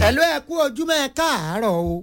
hello ẹ kú ojúmọ́ ẹ káàárọ̀ o.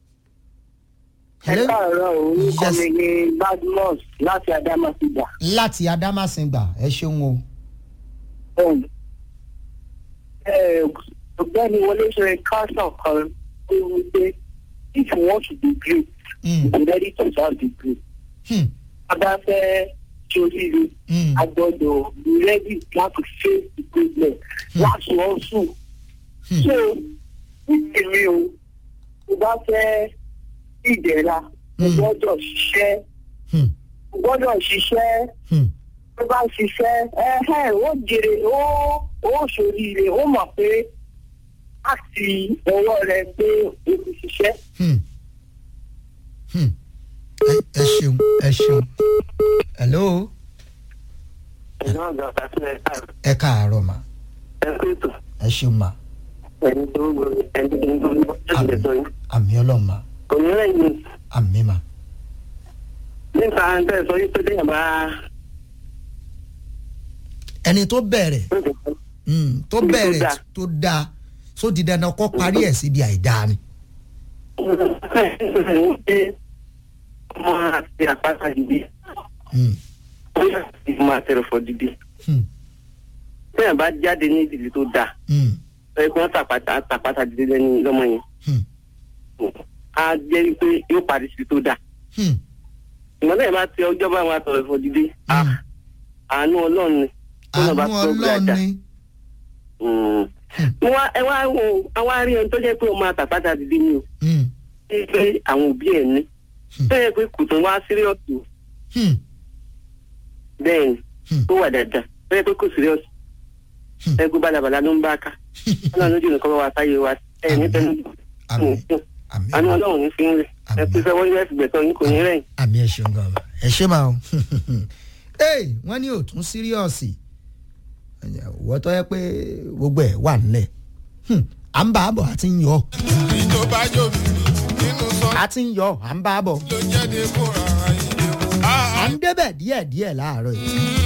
ẹ káàárọ̀ o orúkọ Yes. mi ni badmus láti adamasida. láti adámàsìngbà ẹ ṣeun o. Um, eh, ọ̀gbẹ́ni wọlé ṣe káṣọ kan tó wí pé if you want to be great Mm. you be ready to serve the great. Hmm. a bá fẹ́ ṣoríire Mm. a gbọ́dọ̀ be ready láti face the problem láti ọ̀sùn. Hmm. so nítorí o tó bá fẹ́ ìdẹ̀ra o Mm. gbọ́dọ̀ ṣiṣẹ́ Hmm. o gbọ́dọ̀ ṣiṣẹ́ Hmm. tó bá ṣiṣẹ́ ẹ̀hẹ́ ó jèrè ó ó ṣoríire ó mọ̀ pé láti ọwọ́ rẹ pé o ti ṣiṣẹ́. Hmm. Hmm. Ẹ- ẹ ṣeun ẹ ṣeun. hello ẹ̀nà ọ̀gá pàṣẹ ẹ káàárọ̀ mà ẹ kú ètò ẹ ṣeun mà ẹni tó ń gbọ́ ẹni tó ń gbọ́ ẹni tó ń gbọ́ àmì ọlọ́run mà kò ní lẹ́yìn àmì mà. nípa ẹ̀ sọ wípé téèyàn bá ẹni tó bẹ̀rẹ̀ hmm, tó Ibi tó bẹ̀rẹ̀ dáa. tó dáa só di dandan kó parí ẹ̀ síbi àìdáa ni. ọmọ àti àpáta dìde Hmm. ó yà sí máa tẹ̀rẹ̀ fọ́ dìde Hmm. téèyàn bá jáde ní ìdílé tó dáa Hmm. ẹgbẹ́ tàpátá tàpátá dìde lẹ́ni lọ́mọ yẹn Hmm. á jẹ́ wípé yóò parí sí tó dáa Hmm. ìmọ̀lẹ́ yẹn bá ti ọjọ́ bá wọn àtọ̀rọ̀ ẹ̀fọ́ dìde ah, Hmm. àánú ọlọ́run ni àánú bá tó ọlọ́run gbàdá. ni. Mm. Mo wá- ẹ wá wo àwọn arí ẹni tó jẹ́ pé ó máa tàpátá dìde ni o Hmm. ṣé pé àwọn òbí ẹ̀ ní Hmm. tó yẹ pé kò tún wá sírìọ̀sì Hmm. bẹ́ẹ̀ ni Hmm. tó wà dáadáa tó yẹ pé kò sírìọ̀sì Hmm. ẹgbẹ́ balabala ló ń bá ká ọlọ́run lójú nìkan bá wa sáyé wa ẹ̀ ní tẹnu àmì àmì àánú ọlọ́run ní fi ń rẹ̀ ẹ pé sẹ́wọ́n yẹn ti gbẹ̀tọ̀ yín kò ní rẹ̀ àmì ẹ ṣeun gan ma ẹ ṣe máa o ee wọ́n ní òtún síríọ̀sì wọ́n tọ́ yẹ pé gbogbo ẹ̀ wà nílẹ̀ Hmm, à ń bá a bọ̀ àti ń yọ ìjọba jòbí nínú sọ àti ń yọ à ń bá a bọ̀ ló jẹ́ de kóra ayé. à ń débẹ̀ díẹ̀díẹ̀ láàárọ̀ yìí